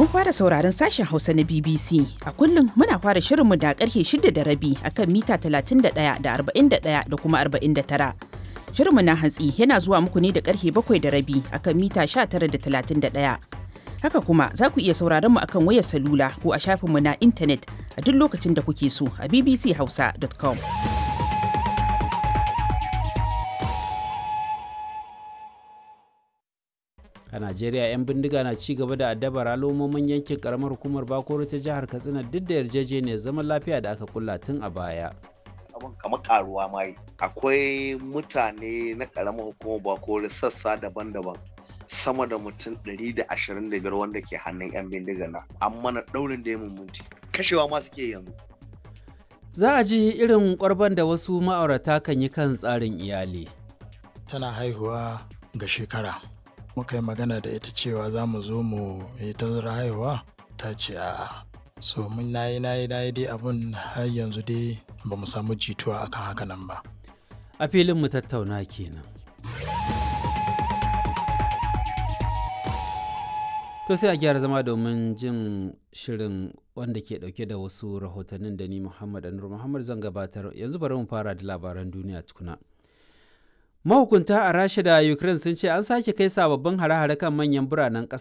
Kun fara sauraron sashen Hausa na BBC. A kullum muna fara shirinmu da karfe shida da rabi akan mita 31 da 41 da kuma 49. Shirinmu na hantsi yana zuwa muku ne da karfe bakwai da rabi akan mita 19 da 31. Haka kuma za ku iya sauraron mu akan wayar salula ko a shafinmu na intanet a duk lokacin da kuke so a bbchausa.com. a najeriya 'yan bindiga na ci gaba da addabar al'ummomin yankin karamar hukumar bakoro ta jihar katsina duk da yarjejeniyar zaman lafiya da aka kulla tun a baya abin kamar karuwa ma yi akwai mutane na karamar hukumar bakoro sassa daban-daban sama da mutum 125 wanda ke hannun 'yan bindiga na an mana daurin da ya mummunti kashewa ma suke yanzu za a ji irin kwarban da wasu ma'aurata kan yi kan tsarin iyali tana haihuwa ga shekara muka yi magana da ita cewa za mu zo mu yi tazara haihuwa ta ce a so mun nayi nayi nayi dai abun har yanzu dai ba mu samu jituwa akan haka nan ba a filin mu tattauna kenan to sai a gyara zama domin jin shirin wanda ke dauke da wasu rahotannin da ni muhammad anur muhammad zan gabatar yanzu bari mu fara da labaran duniya tukuna mahukunta a rasha da ukraine sun ce an sake kai sababbin hare-hare kan manyan biranen ƙasa